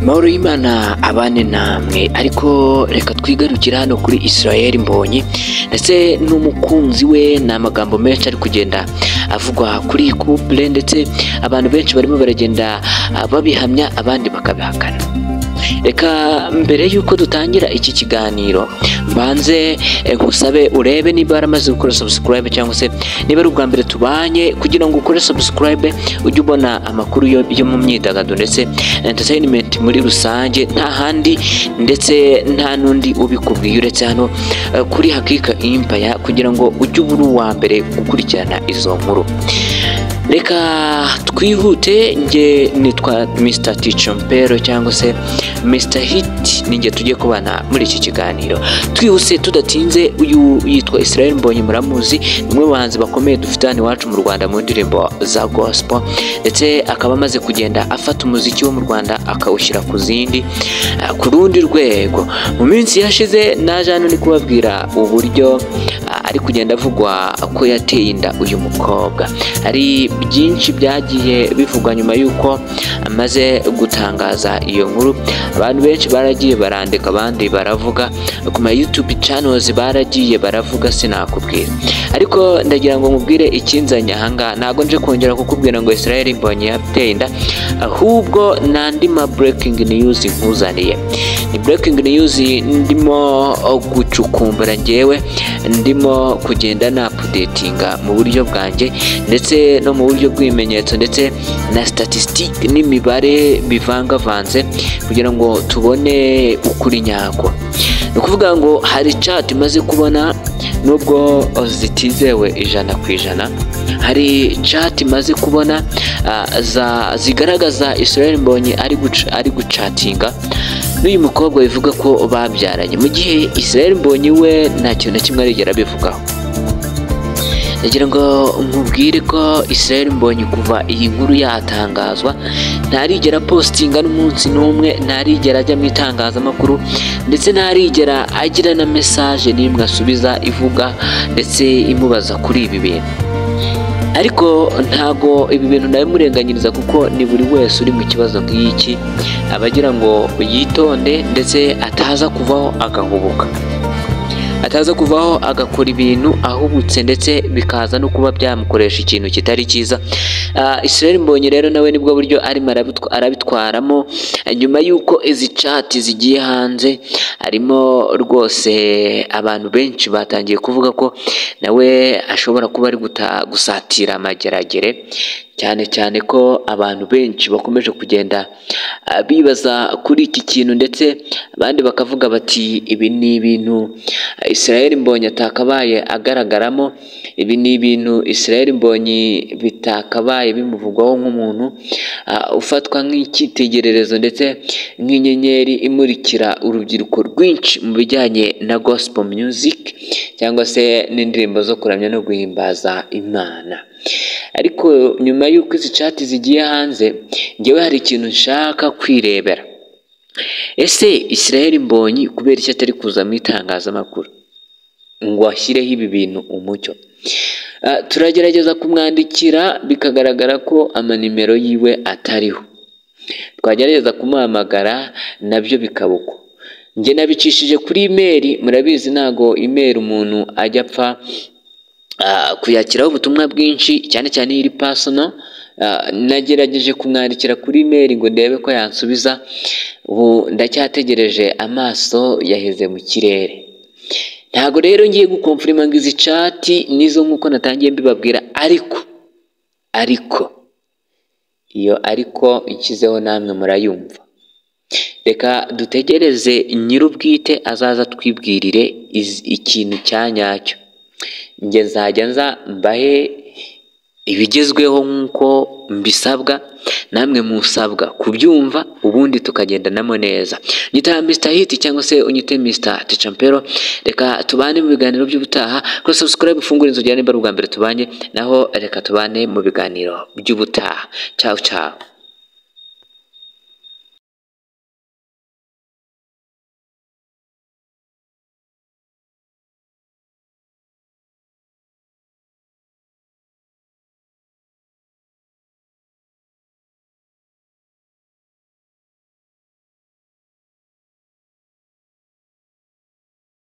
mahoro y'imana abane namwe ariko reka twigarukira hano kuri israel mbonyi ndetse n'umukunzi we ni amagambo menshi ari kugenda avugwa kuri iyi couple ndetse abantu benshi barimo baragenda babihamya abandi bakabihakana reka mbere y'uko dutangira iki kiganiro mbanze ngusabe urebe niba waramaze gukora subscribe cyangwa se niba ari ubwa mbere tubanye kugira ngo ukore subscribe ujye ubona amakuru yo- yo mu myidagaduro ndetse entertainment muri rusange nta handi ndetse nta n'undi ubikubwiye uretse hano eh, kuri hakika impaya kugira ngo ujye uba uri uwa mbere gukurikirana izo nkuru reka twihute nge nitwa mr ticompero cyangwa se mr hit ninjye tujye kubana muri iki kiganiro twihuse tudatinze uyu yitwa israel mbonye muramuzi ni umwe mu bahanzi bakomeye dufite hano iwacu mu rwanda mu ndirimbo za gospel ndetse akaba amaze kugenda afata umuziki wo mu rwanda akawushyira ku zindi eh, ku rundi rwego mu minsi yashize naje hano ni kubabwira uburyo ah, ari kugenda avugwa ko yateye inda uyu mukobwa hari byinshi byagiye bivugwa nyuma y'uko amaze gutangaza iyo nkuru abantu benshi baragiye barandika abandi baravuga ku ma youtube channels baragiye baravuga sinakubwira ariko ndagira ngo mubwire ikinzanye ahangaha ntabwo nje kongera kukubwira ngo israel mbonye yateye inda ahubwo n'andi ma breaking news nkuzaniye ni breaking news ndimo gucukumbura ngewe ndimo kugenda na updatinga mu buryo bwanjye ndetse no mu buryo bw'ibimenyetso ndetse na statistique n'imibare bivangavanze kugira ngo tubone ukuri nyako ni ukuvuga ngo hari chat imaze kubona nubwo zitizewe ijana ku ijana hari chat imaze kubona ah, za- zigaragaza Israel Mbonyi ari guca- ari gucatinga n'uyu mukobwa bivuga ko babyaranye mu gihe Israel Mbonyi we nta kintu na kimwe arigera abivugaho nagira ngo nkubwire ko Israel Mbonyi kuva iyi nkuru yatangazwa ntarigera postinga n'umunsi n'umwe ntarigera ajya mu itangazamakuru ndetse ntarigera agira na message n'imwe asubiza ivuga ndetse imubaza kuri ibi bintu ariko ntago ibi bintu ndabimurenganyiriza kuko ni buri wese uri mu kibazo nk'iki aba agira ngo yitonde ndetse ataza kuvaho agahubuka ataza kuvaho agakora ibintu ahubutse ndetse bikaza no kuba byamukoresha ikintu kitari cyiza Ah, Israel Mbonyi rero nawe nibwo buryo arimo arabitwa- arabitwaramo Eh, nyuma y'uko izi chat zigiye hanze harimo rwose abantu benshi batangiye kuvuga ko nawe ashobora kuba ari guta- gusatira amageragere cyane cyane ko abantu benshi bakomeje kugenda ah, bibaza kuri iki kintu ndetse abandi bakavuga bati ibi ni ibintu ah, Israel Mbonyi atakabaye agaragaramo ibi ni ibintu Israel Mbonyi bitakabaye bimuvugwaho nk'umuntu ah, ufatwa nk'icyitegererezo ndetse nk'inyenyeri imurikira urubyiruko rwinshi mu bijyanye na gospel music cyangwa se n'indirimbo zo kuramya no guhimbaza Imana ariko nyuma y'uko izi chat zigiye hanze ngewe hari ikintu nshaka kwirebera ese Israel Mbonyi kubera icyo atari kuza mu itangazamakuru ngo ashyireho ibi bintu umucyo Ah, turagerageza kumwandikira bikagaragara ko amanimero yiwe atariho twagerageza kumuhamagara nabyo bikaba uko njye nabicishije kuri imeri murabizi ntago imeri umuntu ajya apfa ah, kuyakiraho ubutumwa bwinshi cyane cyane iyo iri personal Ah, nagerageje kumwandikira kuri imeri ngo ndebe ko yansubiza ubu ndacyategereje amaso yaheze mu kirere ntabwo rero ngiye gukomfurima ngo izi cati nizo nk'uko natangiye mbibabwira ariko ariko iyo ariko nshyizeho namwe murayumva reka dutegereze nyir'ubwite azaza twibwirire izi- ikintu cya nyacyo njye nzajya nza mbahe ibigezweho nk'uko mbisabwa namwe musabwa kubyumva ubundi tukagendanamo neza nyita Mr Hit cyangwa se unyite Mr Tichampero reka tubane mu biganiro by'ubutaha kuri subscribe ufungure inzu niba ari ubwa mbere tubanye naho reka tubane mu biganiro by'ubutaha ciao ciao